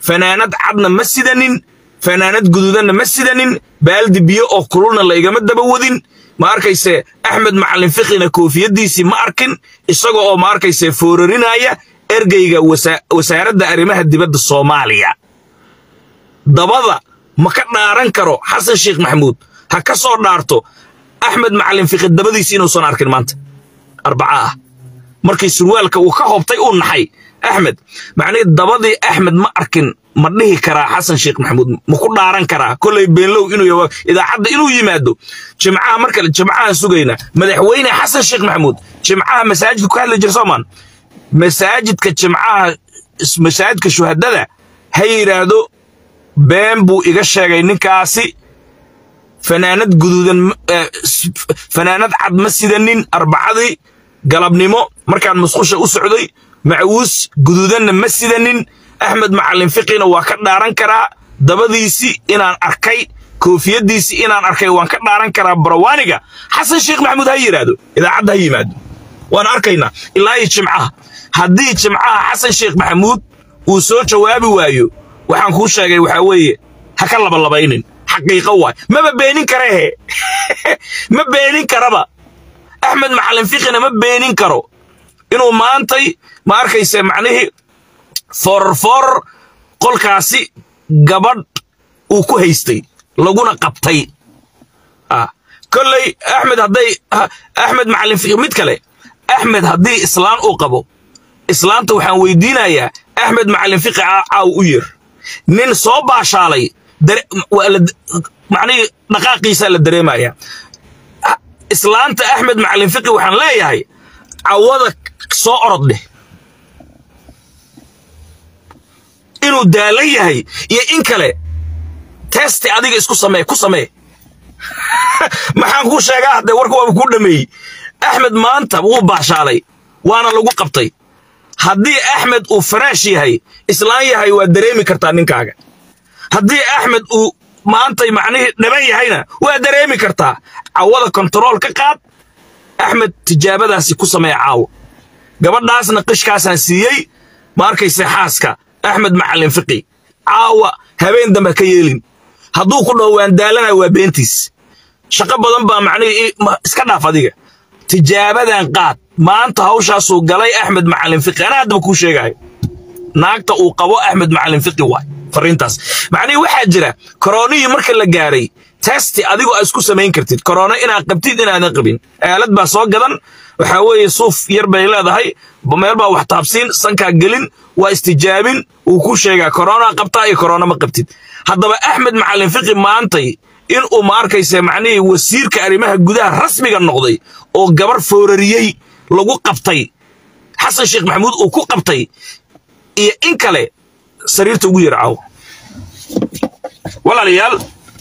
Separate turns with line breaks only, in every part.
fanaanad cadna ma sidanin fanaanad guduudanna ma sidanin baaldi biyo oo kululna laygama daba wadin ma arkayse axmed macallin fiqina koofiyaddiisii ma arkin isaga oo ma arkayse foorarinaya ergeyga wasaaradda arrimaha dibadda soomaaliya dabada ma ka dhaaran karo xasan sheekh maxamuud ha ka soo dhaarto axmed macallin fiqi dabadiisi inuusan arkin maanta arbaca ah markii surwaalka uu ka hobtay uu naxay axmed macnihii dabadii axmed ma arkin ma dhihi karaa xasan sheekh maxamuud ma ku dhaaran karaa kollay beenlow inuu idaacadda inuu yimaado jimcaha mar kale jimcahaan sugayna madaxweyne xasan sheekh maxamuud jimcaha masaajidka ku hadli jira soomaan masaajidka jimcaha masaajidka shuhadada ha yidhaahdo been buu iga sheegay ninkaasi fanaanad guduudan fanaanad cad ma sidanin arbacadii galabnimo markaan musqusha u socday macwuus guduudanna ma sidanin axmed macallin fiqina waa ka dhaaran karaa dabadiisii inaan arkay koofiyaddiisii inaan arkay waan ka dhaaran karaa barawaaniga xasan sheekh maxamuud ha yidhaahdo idaacadda ha yimaado waan arkaynaa ilaa iyo jimcaha haddii jimcaha xasan sheekh maxamuud uu soo jawaabi waayo waxaan kuu sheegay waxaa weeye ha ka labalabaynin xaqiiqo waay maba beenin karehe ma beenin karaba axmed macallin fiqina ma beenin karo inuu maantay ma arkayse macnihii foorarfoorar qolkaasi gabadh uu ku haystay laguna qabtay kolley axmed hadday axmed macallin fiqi mid kale axmed haddii islaan uu qabo islaanta waxaan weydiinayaa axmed macallin fiqi caaw u yir nin soo baashaalay macnihii dhaqaaqiisaa la dareemayaa islaanta axmed macallin fiqi waxaan leeyahay cawada soo orod dheh inuu daalan yahay iyo in kale testi adiga isku samee ku samee maxaan kuu sheegaa haddee warka waaba kuu dhameeyey axmed maanta wuu baashaalay waana lagu qabtay haddii axmed uu faraash yahay islaan yahay waa dareemi kartaa ninkaaga haddii axmed uu maantay macnihii dhaban yahayna waa dareemi kartaa cawada kontarool ka qaad axmed tijaabadaasi ku samee caawo gabadhaasna qishkaasaan siiyey ma arkayse xaaska axmed macallin fiqi caawa habeen dambe ka yeelin hadduu ku dhaho waan daalanayo waa beentiis shaqo badan baa macnihii iska dhaaf adiga tijaabadan qaad maanta hawshaasuu galay axmed macallin fiqi anaa haddaba kuu sheegayo naagta uu qabo axmed macallin fiqi waay fariintaas macnihii waxaa jira koronihii marka la gaaray testi adigoo aa isku samayn kartid korono inaad qabtid inaadan qabin aalad baa soo gadan waxaa weeye suuf yar bay leedahay meel baa wax taabsiin sankaa gelin waa istijaabin wuu ku sheegaa korona qabtaa iyo korona ma qabtid haddaba axmed macallin fiqi maantay in uu ma arkayse macnihii wasiirka arrimaha gudaha rasmiga noqday oo gabar foorariyey lagu qabtay xasan sheekh maxamuud uu ku qabtay iyo in kale sariirta ugu yar caawo walaalayaal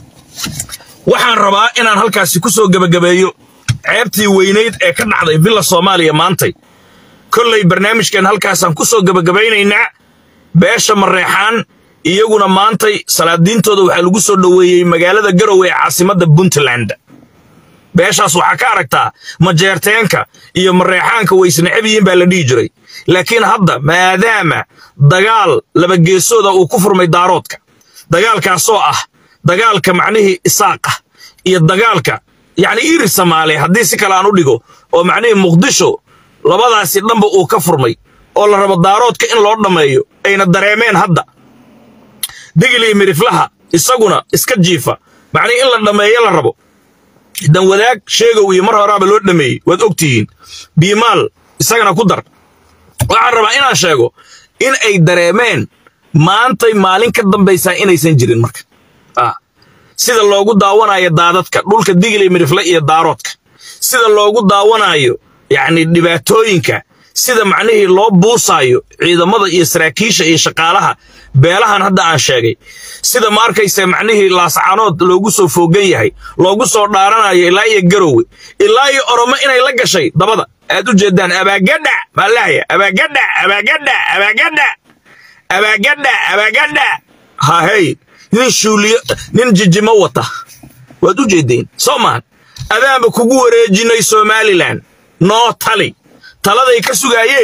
waxaan rabaa inaan halkaasi ku soo gebagabeeyo ceebtii weynayd ee ka dhacday villa soomaaliya maantay kollay barnaamijkan halkaasaan ku soo gebagabaynaynaa beesha mareexaan iyaguna maantay salaadiintooda waxaa lagu soo dhoweeyey magaalada garowe ee caasimadda puntland beeshaas waxaa ka aragtaa majeerteenka iyo mareexaanka waysneceb yihiin baa la dhihi jiray laakiin hadda maadaama dagaal labageesooda uu ku furmay daaroodka dagaalkaasoo ah dagaalka macnihii isaaqa iyo dagaalka yacni iri samaale haddii si kale aan u dhigo oo macnihii muqdisho labadaasi dhanba uu ka furmay oo la rabo daaroodka in loo dhammeeyo ayna dareemeen hadda digil iyo miriflaha isaguna iska jiifa macnihii in la dhammeeyo la rabo dan wadaag sheegow iyo mar horaaba loo dhameeyey waad og tihiin biimaal isagana ku dar waxaan rabaa inaan sheego in ay dareemeen maantay maalin ka dambaysaa inaysan jirin marka sida loogu daawanayo daadadka dhulka digil iyo mirifle iyo daaroodka sida loogu daawanayo yacni dhibaatooyinka sida macnihii loo buusaayo ciidamada iyo saraakiisha iyo shaqaalaha beelahan hadda aan sheegay sida ma arkaysa macnihii laascaanood loogu soo foogan yahay loogu soo dhaaranayo ilaa iyo garowe ilaa iyo oromo inay la gashay dabada aad u jeedaan abaagadha maalahaya abaagadha abaagadha abaagadha abaagadha abaagadha hahey nin shuuliyo nin jijimo wata waad u jeedeen soo maan adaanba kugu wareejinay somalilan noo tali taladay ka sugaayeen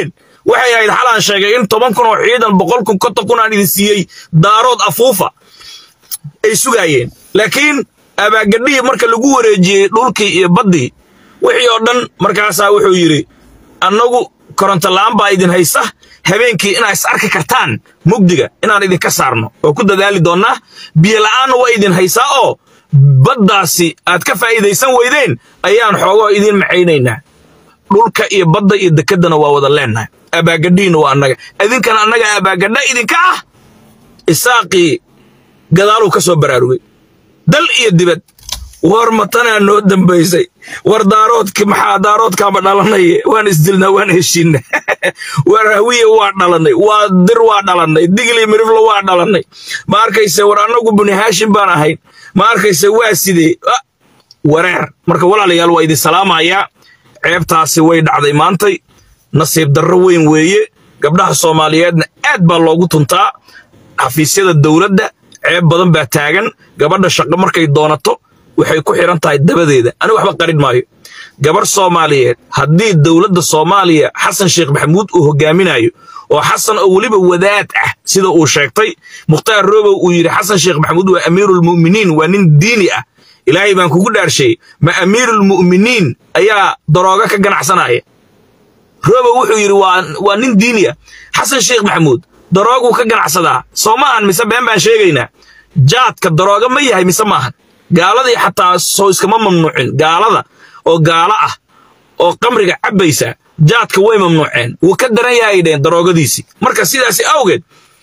waxay ahayd xalaan sheegay in toban kun oo ciidan boqol kun konton kun aan idin siiyey daarood afuufa ay sugaayeen laakiin abaagadhihii marka lagu wareejiyey dhulkii iyo baddii wixii oo dhan markaasaa wuxuu yidhi annagu koronto la'aan baa idin haysa habeenkii inaa is arki kartaan mugdiga inaan idinka saarno oo ku dadaali doonnaa biyo la'aanna waa idin haysaa oo baddaasi aad ka faa'iidaysan weydeen ayaan xoogoo idiin macaynaynaa dhulka iyo badda iyo dekeddana waa wada leennahay abaagadhihiina waa annaga idinkana annaga abaagadha idinka ah isaaqii gadaaluu ka soo baraarugay dal iyo dibad war matanaa noo dambaysay war daaroodki maxaa daaroodkaama dhalanaye waan isdilnaa waan heshiinna war hawiye waa dhalanay waa dir waa dhalanay digli miriflo waa dhalanay ma arkayse war annagu buni haashim baan ahayn ma arkayse waa sidee wareer marka walaalayaal waa idin salaamayaa ceebtaasi way dhacday maantay nasiib darro weyn weeye gabdhaha soomaaliyeedna aad baa loogu tuntaa xafiisyada dowladda ceeb badan baa taagan gabadha shaqo markay doonato waxay ku xidhan tahay dabadeeda ani waxba qarin maayo gabar soomaaliyeed haddii dowladda soomaaliya xasan sheekh maxamuud uu hogaaminayo oo xasan oo weliba wadaad ah sida uu sheegtay mukhtaar roobow uu yidhi xasan sheekh maxamuud waa amiirulmu'miniin waa nin diini ah ilaahay baan kugu dhaarshay ma amiirulmu'miniin ayaa darooga ka ganacsanaya roobow wuxuu yidhi waa nin diini ah xasan sheekh maxamuud darooguu ka ganacsadaa soo maahan mise been baan sheegaynaa jaadka darooga ma yahay mise maahan gaaladii xataa soo iskama mamnuucin gaalada oo gaalo ah oo qamriga cabbaysa jaadka way mamnuuceen wuu ka daran yahay dheen daroogadiisii marka sidaasi awgeed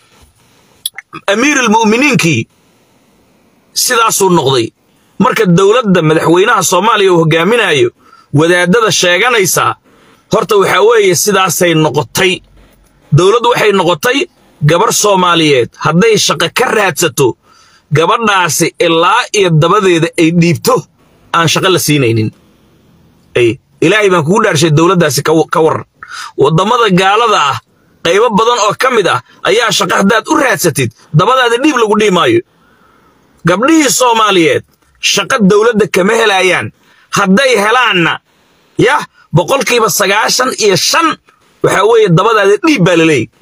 amiirulmu'miniinkii sidaasuu noqday marka dowladda madaxweynaha soomaaliya uu hogaaminayo wadaadada sheeganaysaa horta waxaa weeye sidaasay noqotay dowladdu waxay noqotay gabar soomaaliyeed hadday shaqo ka raadsato gabadhaasi ilaa iyo dabadeeda ay dhiibto aan shaqo la siinaynin ilaahay baan kugu dhaarshay dowladdaasi ka waran waddamada gaalada ah qaybo badan oo ka mid ah ayaa shaqo haddaad u raadsatid dabadaada dhiib lagu dhihi maayo gabdhihii soomaaliyeed shaqo dowladda kama helayaan hadday helaanna yah boqolkiiba sagaashan iyo shan waxaa weeye dabadaada dhiib baa la leeyay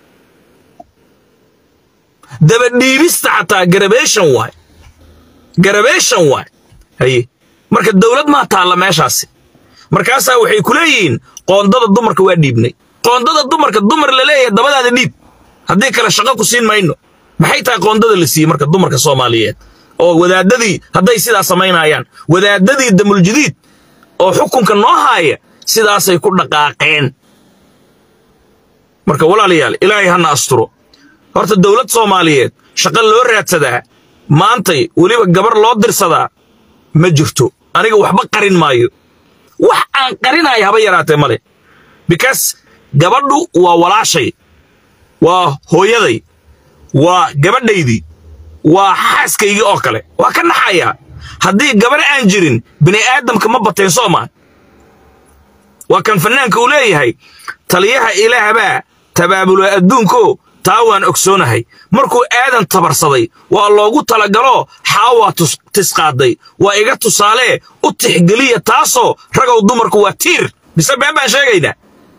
dabadhiibista xataa garabation waay garabation waay haye marka dowlad maa taalla meeshaasi markaasaa waxay ku leeyihiin qoondada dumarka waa dhiibnay qoondada dumarka dumar la leeyahay dabadaada dhiib haddii kale shaqo ku siin mayno maxay tahay qoondada la siiyey marka dumarka soomaaliyeed oo wadaadadii hadday sidaa samaynayaan wadaadadii damuljadiid oo xukunka noo haaya sidaasay ku dhaqaaqeen marka walaalayaal ilaahay hana asturo horta dowlad soomaaliyeed shaqo loo raadsadaa maantay weliba gabar loo dirsadaa ma jirto aniga waxba qarin maayo wax aan qarinayo haba yaraatee male bikaas gabadhu waa walaashay waa hooyaday waa gabadhaydii waa xaaskaygii oo kale waa ka naxayaa haddii gabar aan jirin bini aadamka ma bateen soomaa waa kan fannaanka uu leeyahay taliyaha ilaahbaa tabaabulo adduunko taa waan ogsoonahay markuu aadan tabarsaday waa loogu talagaloo xaawaa tisqaaday waa iga tusaalee u tixgeliya taasoo ragow dumarku waa tiir mise been baan sheegaynaa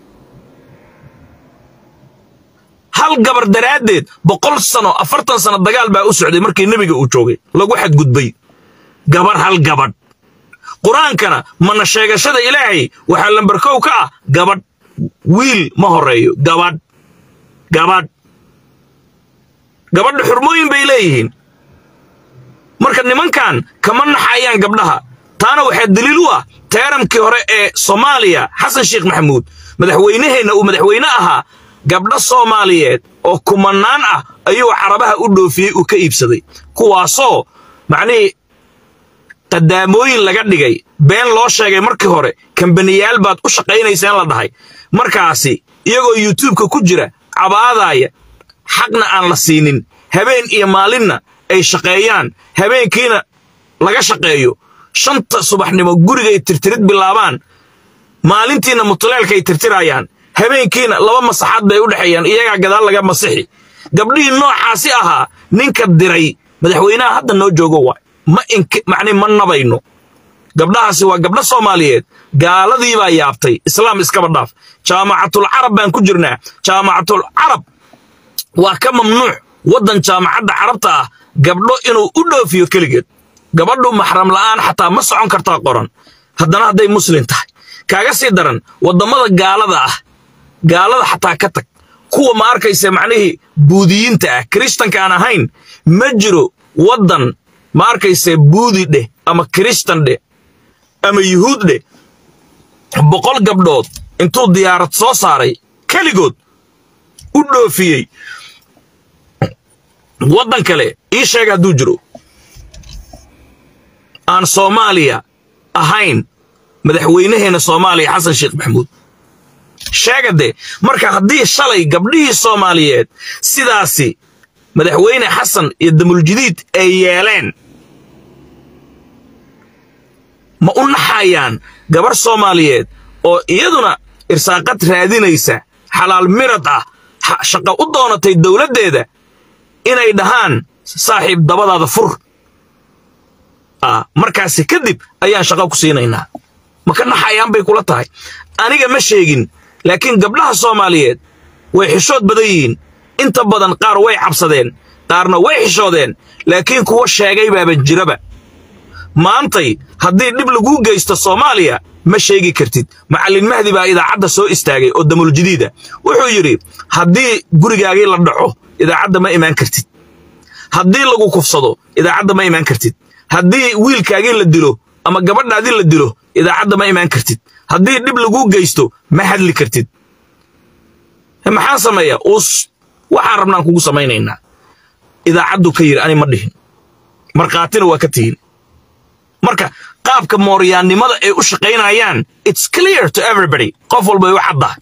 hal gabar daraaddeed boqol sano afartan sano dagaal baa u socday markii nebiga uu joogay lagu xadgudbay gabar hal gabadh qur-aankana mana sheegashada ilaahay waxaa lambarkow ka ah gabadh wiil ma horeeyo gabadh gabadh gabadha xurmooyin bay leeyihiin marka nimankan kama naxayaan gabdhaha taana waxaa daliil u ah teerankii hore ee soomaaliya xasan sheekh maxamuud madaxweynaheenna uu madaxweyne ahaa gabdho soomaaliyeed oo kumanaan ah ayuu carabaha u dhoofiyey uu ka iibsaday kuwaasoo macnihii qadaamooyin laga dhigay been loo sheegay markii hore kambaniyaal baad u shaqaynayseen la dhahay markaasi iyagoo yuutubka ku jira cabaadaaya xaqna aan la siinin habeen iyo maalinna ay shaqeeyaan habeenkiina laga shaqeeyo shanta subaxnimo gurigay tirtirid bilaabaan maalintiina mutuleelkaay tirtirayaan habeenkiina laba masaxaad bay u dhexeeyaan iyagaa gadaal laga masixi gabdhihii noocaasi ahaa ninka diray madaxweynaha hadda noo joogo waay ma ink macni ma nabayno gabdhahaasi waa gabdho soomaaliyeed gaaladii baa yaabtay islaam iskaba dhaaf jaamacatul carab baan ku jirnaa jaamacatul carab waa ka mamnuuc waddan jaamacadda carabta ah gabdho inuu u dhoofiyo keligeed gabadhu maxram la'aan xataa ma socon kartaa qoran haddana hadday muslim tahay kaaga sii daran waddamada gaalada ah gaalada xataa ka tag kuwa ma arkaysa macnihii buudiyiinta ah kiristanka aan ahayn ma jiro waddan ma arkaysa buudi dheh ama kiristan dheh ama yuhuud dheh boqol gabdhood intuu diyaarad soo saaray keligood u dhoofiyey waddan kale ii sheega hadduu jiro aan soomaaliya ahayn madaxweynaheenna soomaaliya xasan sheekh maxamuud sheegade marka haddii shalay gabdhihii soomaaliyeed sidaasi madaxweyne xasan iyo damuuljidiid ay yeeleen ma u naxayaan gabar soomaaliyeed oo iyaduna irsaaqad raadinaysa xalaal mirad ah shaqo u doonatay dowladdeeda inay dhahaan saaxiib dabadaada fur markaasi kadib ayaan shaqo ku siinaynaa ma ka naxayaan bay kula tahay aniga ma sheegin laakiin gabdhaha soomaaliyeed way xishood badan yihiin inta badan qaar way cabsadeen qaarna way xishoodeen laakiin kuwa sheegay baaba jiraba maantay haddii dhib laguu geysto soomaaliya ma sheegi kartid macallin mahdi baa idaacadda soo istaagay oo damuuljidiida wuxuu yidhi haddii gurigaagii la dhaco idaacadda ma imaan kartid haddii lagu kufsado idaacadda ma imaan kartid haddii wiilkaagii la dilo ama gabadhaadii la dilo idaacadda ma imaan kartid haddii dhib laguu geysto ma hadli kartid maxaan sameeyaa us waxaan rabnaan kugu samaynaynaa idaacaddu ka yidhi ani ma dhihin markhaatina waa ka tihin marka qaabka mooryaannimada ay u shaqaynayaan it's clear to everybody qof walba u caddahay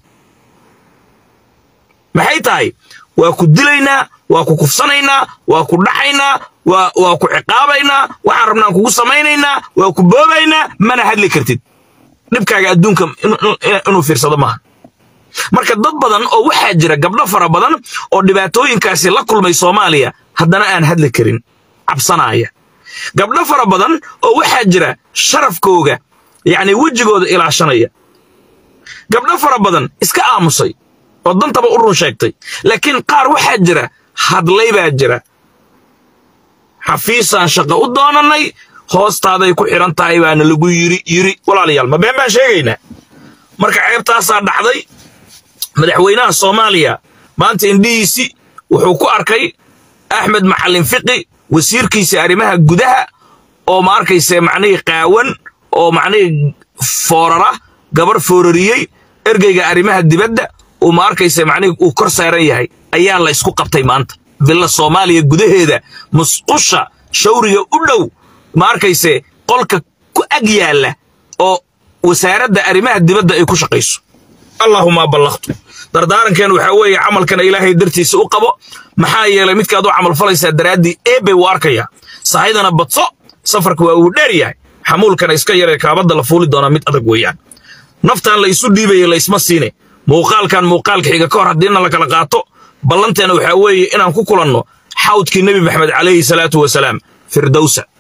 maxay tahay waa ku dilaynaa waa ku kufsanaynaa waa ku dhaxaynaa waa ku ciqaabaynaa waxaan rabnaan kugu samaynaynaa waa ku boobaynaa mana hadli kartid dhibkaaga adduunka inuu fiirsado maaha marka dad badan oo waxaa jira gabdho fara badan oo dhibaatooyinkaasi la kulmay soomaaliya haddana aan hadli karin cabsanaaya gabdho fara badan oo waxaa jira sharafkooga yacni wejigooda ilaashanaya gabdho fara badan iska aamusay oo dantaba u run sheegtay laakiin qaar waxaa jira hadlay baa jira xafiisaan shaqo u doonannay hoostaaday ku xidhan tahay baana lagu yiri yiri walaalayaal ma been baan sheegaynaa marka ceebtaasaa dhacday madaxweynaha soomaaliya maanta indhihiisi wuxuu ku arkay axmed macallin fiqi wasiirkiisa arrimaha gudaha oo ma arkayse macnihii qaawan oo macnihii foorara gabar foorariyey ergeyga arrimaha dibadda uu ma arkayse macnihii uu kor saaran yahay ayaa la isku qabtay maanta villa soomaaliya gudaheeda musqusha shawriga u dhow ma arkayse qolka ku ag yaalla oo wasaaradda arrimaha dibadda ay ku shaqayso allaahuma ballaqtu dardaarankeenu waxaa weeye camalkana ilaahay dartiisa u qabo maxaa yeelay midkaad u camalfalaysaa daraaddii eebay u arkaya sahaydana badso safarka waa uu dheer yahay xamuulkana iska yaree kaabadda la fuuli doonaa mid adag weeyaan naftan la isu dhiibaya laysma siine muuqaalkan muuqaalka xiga ka hor haddiina la kala qaato ballanteena waxaa weeye inaan ku kulanno xawdkii nebi maxamed calayhi salaatu wasalaam firdowsa